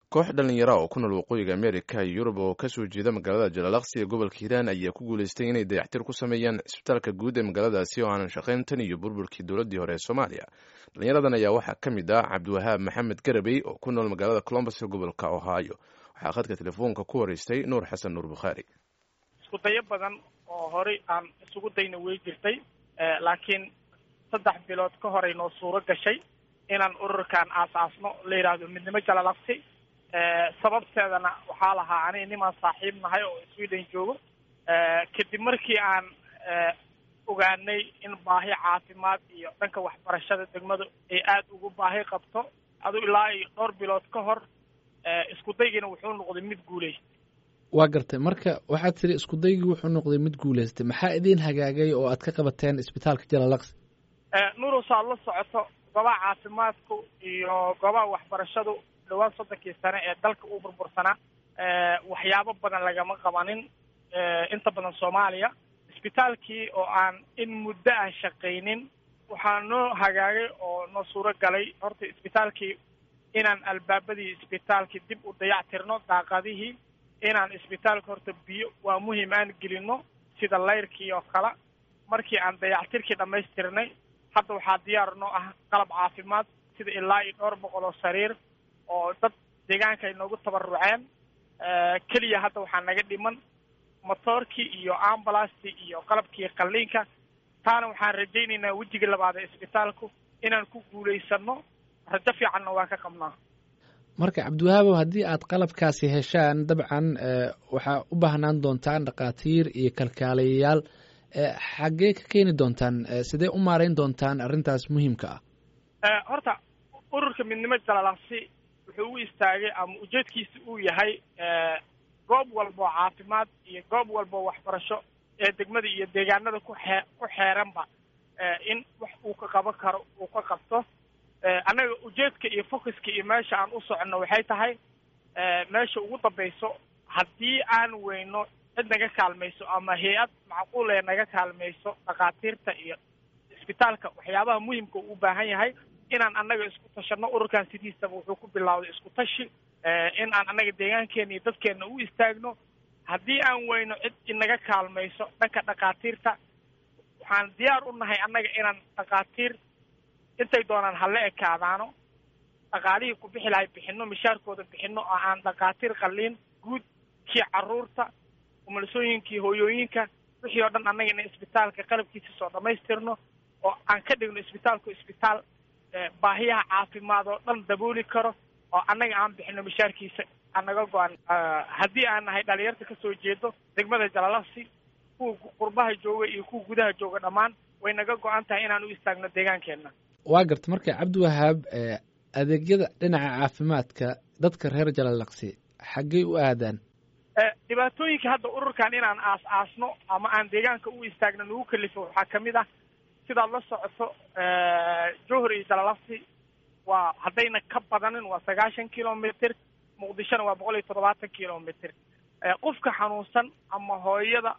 koox dhallinyara oo ku nool waqooyiga amerika iyo yurub oo kasoo jeeda magaalada jalalaqsi ee gobolka hiiraan ayaa ku guuleystay inay dayactir ku sameeyaan cisbitaalka guud ee magaaladaasi oo aanan shaqayn tan iyo burburkii dowladdii hore ee soomaaliya dhallinyaradan ayaa waxaa ka mid ah cabdiwahaab maxamed garabey oo ku nool magaalada colombus ee gobolka ohio waxaa khadka telefoonka ku horeystay nuur xasan nuur bukhaari isku dayo badan oo horey aan isugu dayna wey jirtay laakiin saddex bilood ka horay noo suuro gashay inaan ururkan aasaasno la yidhaahdo midnimo jalalaqsi sababteedana waxaa lahaa aniga nimaan saaxiib nahay oo sweden joogo kadib markii aan ogaanay in baahi caafimaad iyo dhanka waxbarashada degmadu ay aada ugu baahi qabto adu ilaa iyo dhowr bilood ka hor isku daygiina wuxuu noqday mid guulaystay waa gartay marka waxaad tiri isku daygii wuxuu noqday mid guulaystay maxaa idiin hagaagay oo aad ka qabateen isbitaalka jalalaqsi nuurus aad la socoto goobaha caafimaadku iyo goobaha waxbarashadu dhawaan soddonkii sane ee dalka uu burbursanaa waxyaabo badan lagama qabanin inta badan soomaaliya isbitaalkii oo aan in muddo ah shaqaynin waxaa noo hagaagay oo noo suuro galay horta isbitaalkii inaan albaabadii isbitaalkii dib u dayactirno daaqadihii inaan isbitaalka horta biyo waa muhiim aan gelino sida layrkii oo kale markii aan dayactirkii dhammaystirnay hadda waxaa diyaar noo ah qalab caafimaad sida ilaa iyo dhowr boqol oo sariir oo dad deegaanka ay noogu tabaruceen keliya hadda waxaa naga dhiman motoorkii iyo ambulastii iyo qalabkii qalliinka taana waxaan rajaynaynaa wejiga labaad ee isbitaalku inaan ku guulaysano rajo fiicanna waa ka qabnaa marka cabdiwahaabow haddii aad qalabkaasi heshaan dabcan waxaa u baahnaan doontaan dhakhaatiir iyo kalkaalayayaal xaggee ka keeni doontaan sidee u maarayn doontaan arrintaas muhiimka ah horta ururka midnimo jalalaqsi wuxuu u istaagay ama ujeedkiisa uu yahay goob walba oo caafimaad iyo goob walba oo waxbarasho ee degmada iyo deegaanada ku xee ku xeeranba in wax uu ka qaban karo uu ka qabto annaga ujeedka iyo focuska iyo meesha aan u soconno waxay tahay meesha ugu dambayso haddii aan weyno cid naga kaalmayso ama hay-ad macquul ee naga kaalmayso dhakhaatiirta iyo isbitaalka waxyaabaha muhimka uu u baahan yahay inaan annaga isku tashano ururkan sidiisaba wuxuu ku bilowday isku tashi in aan annaga deegaankeena iyo dadkeena u istaagno haddii aan weyno cid inaga kaalmayso dhanka dhakhaatiirta waxaan diyaar u nahay annaga inaan dhakhaatiir intay doonaan hala ekaadaano dhaqaalihii ku bixi lahay bixino mishaarkooda bixino oo aan dhakhaatiir qalliin guud kii carruurta umulisooyinkii hooyooyinka wixii oo dhan annaga ina isbitaalka qalabkiisa soo dhammaystirno oo aan ka dhigno isbitaalku isbitaal baahiyaha caafimaad oo dhan dabooli karo oo annaga aan bixino mishaarkiisa anaga go-an haddii aan nahay dhalinyarta kasoo jeedo degmada jalalaqsi kuwa qurbaha jooga iyo kuwa gudaha jooga dhammaan way naga go-an tahay inaan u istaagno deegaankeenna waa garta marka cabdiwahaab adeegyada dhinaca caafimaadka dadka reer jalalaqsi xaggey u aadaan dhibaatooyinka hadda ururkan inaan aas aasno ama aan deegaanka u istaagno nagu kalifo waxaa kamid ah sidaad la socoto johor iyo jalalaqsi waa haddayna ka badanin waa sagaashan kilomitr muqdishona waa boqol iyo toddobaatan kilomitr qofka xanuunsan ama hooyada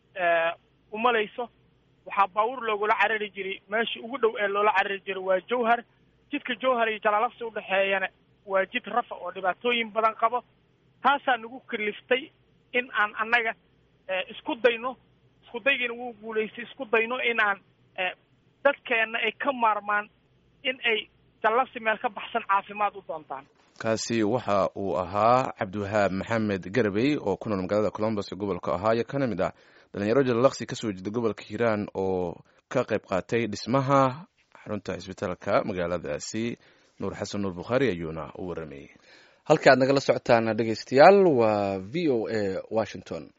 umalayso waxaa baabuur loogula carari jiray meesha ugu dhow ee loola carari jiray waa jowhar jidka jowhar iyo jalalaqsi udhexeeyana waa jid rafa oo dhibaatooyin badan qabo taasaa nagu kaliftay in aan annaga isku dayno isku daygiina wuu guulaystay isku dayno in aan dadkeenna ay ka maarmaan in ay jallaqsi meel ka baxsan caafimaad u doontaan kaasi waxa uu ahaa cabdiwahaab maxamed garabey oo ku nool magaalada colombus ee gobolka ohio kana mid ah dhalinyaro jalalaqsi kasoo jeeda gobolka hiiraan oo ka qayb qaatay dhismaha xarunta cisbitaalka magaaladaasi nuur xasan nuur bukhaari ayuuna u waramayey halka aad nagala socotaan dhegeystayaal waa v o a washington